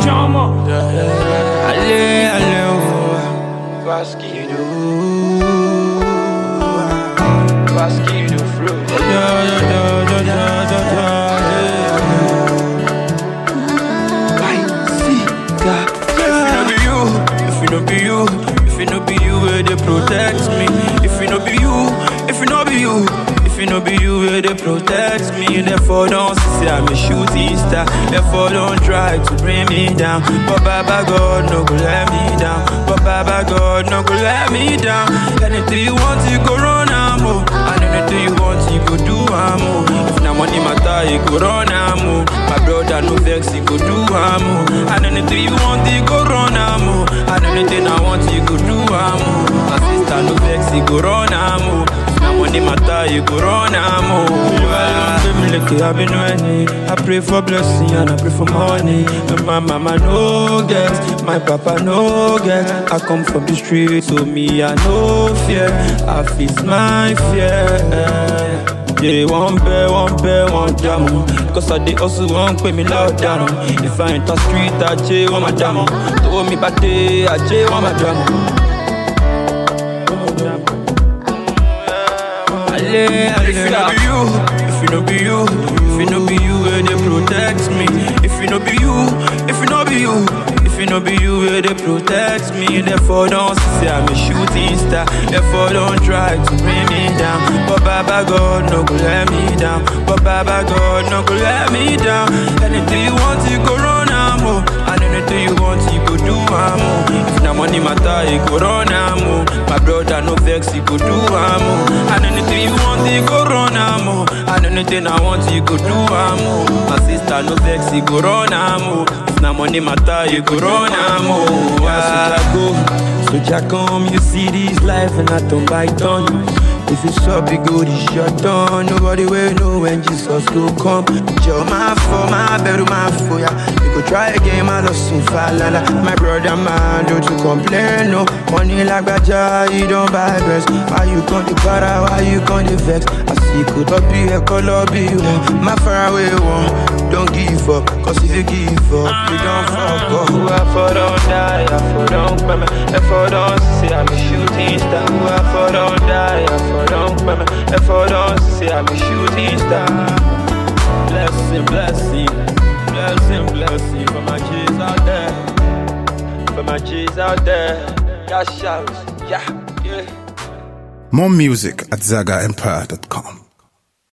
Chama. Allez, allez, oh. Parce qu'il nous Parce qu'il nous flow Da, da, da, da, da, da, yeah. If it no be you, if it no be you, if it no be you, where they protect me. If it no be you, if it no be you, if it no be you, where they protect me. Therefore don't say I'm a shooting star. Therefore don't try to bring me down. But Baba God no go let me down. But Baba God no go let me down. Anything you want, you go run am oh. And anything you want, you go do am oh. If na money matter, you go run am oh. My brother no vex, you go do am oh. And anything you want, you go run am oh. And anything I want, you go do am oh. My sister no vex, you go run am oh. If na money matter, you go run am oh. Well, me like I been winning. I pray for blessing and I pray for money. And my mama no get, my papa no get. I come from the street, so me I no fear. I face my fear. Yeah, one bear, one bear, one jam. Cause I did also one pay me loud down. If I enter street, I J one my jam. Told me back day, I J one my jam. Allez, allez, if it no be you, if it no be you, if it no be you, where they protect me. If it no be you, if it no be you, if it no be you, where they protect me. Therefore don't say I'm a shooting star. Therefore don't try to bring me down. But Baba God no go let me down. But Baba God no go let me down. Anything you want, you go run am oh. And anything you want, you go do am oh. If na money matter, you go run am oh. My brother no vex, you go do am oh. And anything you want, you go run am oh. And anything I want, you go do am oh. My sister no vex, you go run am oh. If na money matter, you go run am oh. Ah, so go, so Jack come, you see this life and I don't bite done. If it's up, it good, it's your turn. Nobody will know when Jesus go come. Joe, my for my bed, my for ya. You could try again, my lost soon falala. My brother, man, don't you complain, no. Money like Baja, you don't buy best. Why you come to para, why you come to vex? I see could up be a color be one. My faraway one, don't give up. Cause if you give up, you don't fuck up. Who I for don't die, I for don't pay me. If I don't say I'm a shooting star. Who I for don't die, I for don't pay me. If I don't say I'm a shooting star. Blessing, blessing, blessing, blessing for my G's out there. For my G's out there. Yeah, shout, yeah, yeah. More music at ZagaEmpire.com.